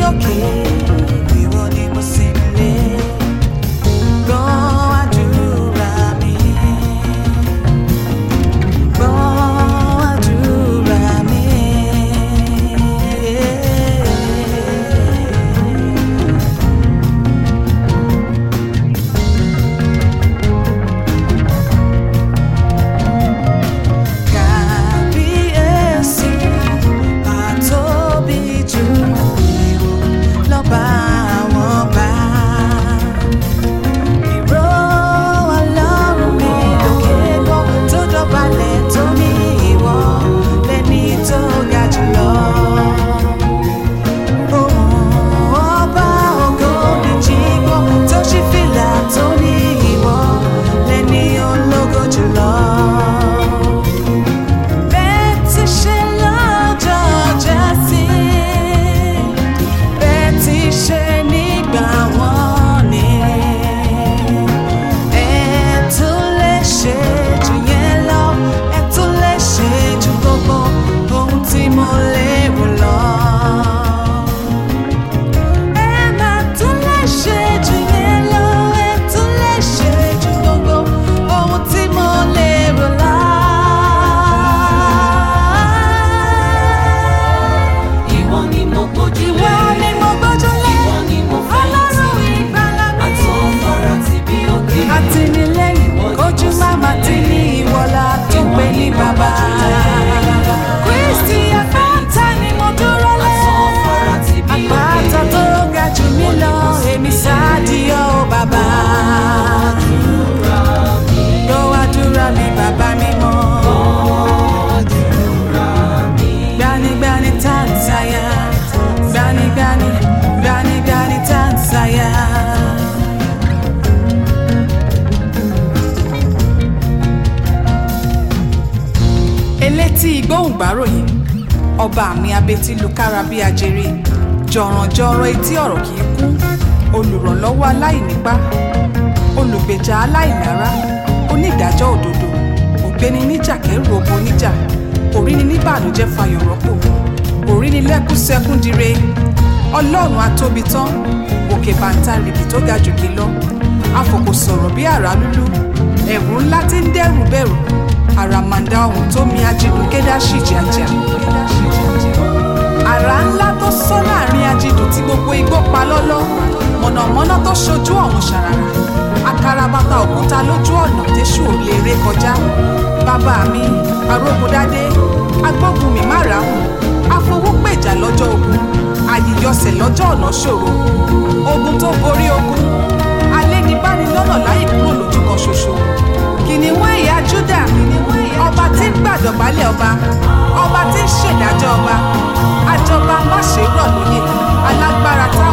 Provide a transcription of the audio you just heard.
òkè ìwọ ni mo sì ń lé gbọ́ àdúrà mi gbọ́ àdúrà mi. Kábíyèsí àtóbi jù ìwọ lọ́ba àwọn ọba. Ìró Ọlọ́run mi lókè gbọ́ tó dọ̀bálẹ̀ tó ní ìwọ lẹ́ni tó ga jùlọ. Ohùn ọba ògo mi jí gbọ́ tó ṣí fìlà tó ní ìwọ lẹ́ni ológo jùlọ. Bẹ́ẹ̀ ti ṣe lọ́jọ́ Jásí, bẹ́ẹ̀ ti ṣe nígbà wọ́n ni. Ẹ tún lè ṣe jù yẹn lọ, ẹ tún lè ṣe jù gbogbo ohun tí mo lérò lọ. Ẹ máa tún lè ṣe jù yẹn lọ, ẹ tún lè ṣe jù gbogbo ohun tí mo lérò lọ. Ìwọ ni mo gbójú Ìwọ lé. ni mo gbójúlé, Ìwọ ni mo fẹ̀yìntì. Ọlọ́run ìgbàlà mi. Àtọ̀fara ti bí òkè. àtìlẹ́yìn kojú máma tí ní ìwọlá tó pé ní bàbá. Kristi àpáta ni mo dúró lé. Àtọ̀fara ti bí òkè. Àpáta tó ga jù mí lọ, èmi sáàdìyọ bàbá. Gbọ́ àdúrà mi bàbá mi mọ́. Gbanigbani Tanzania, gbanigbani, gbanigbani Tanzania. elétí ìgbóhùngbáròyìn ọba mi abetí lukára bí ajere jọ̀rọ̀jọ̀rọ̀ etí ọ̀rọ̀ kì í kún olùrànlọ́wọ́ aláìnípá olùgbèjà aláìlára onídàájọ́ òdodo ògbéni níjà kẹrù ogun níjà òríni níbànújẹ́ fayọ̀ rọ́pò òríni lẹ́kún sẹ́kún dire ọlọ́run atóbi tán òkè bàǹtàrìkì tó ga jòkè lọ afòkò sọ̀rọ̀ bí àrá lúlú ẹ̀rù ńlá tí ń dẹ́rù bẹ̀rù àràmàǹdà ọ̀hún tó mi ajídùn kédáṣì jàjà àrá ńlá tó sọ láàrin ajídùn tí gbogbo igbó pa lọ́lọ́ mọ̀nàmọ́ná tó ṣojú ọ̀run ṣàràrà akarabata òkúta lójú ọ̀nà tẹ́ṣù ò lè ré kọjá bàbá mi arógundádé agbógunmi márààrún afowópèjà lọ́jọ́ ogun àyíyọsẹ̀ lọ́jọ́ ọ̀nà ṣòro ogun tó borí ogun alẹ́nibánilọ́nà láì kúrò lójú kan ṣoṣo kìnìún ẹ̀yà júdà ọba tí ń gbàdọ̀bálẹ̀ ọba ọba tí ń ṣèdájọ́ ọba àjọba má ṣe rọ̀ lóyè alágbára táwọn.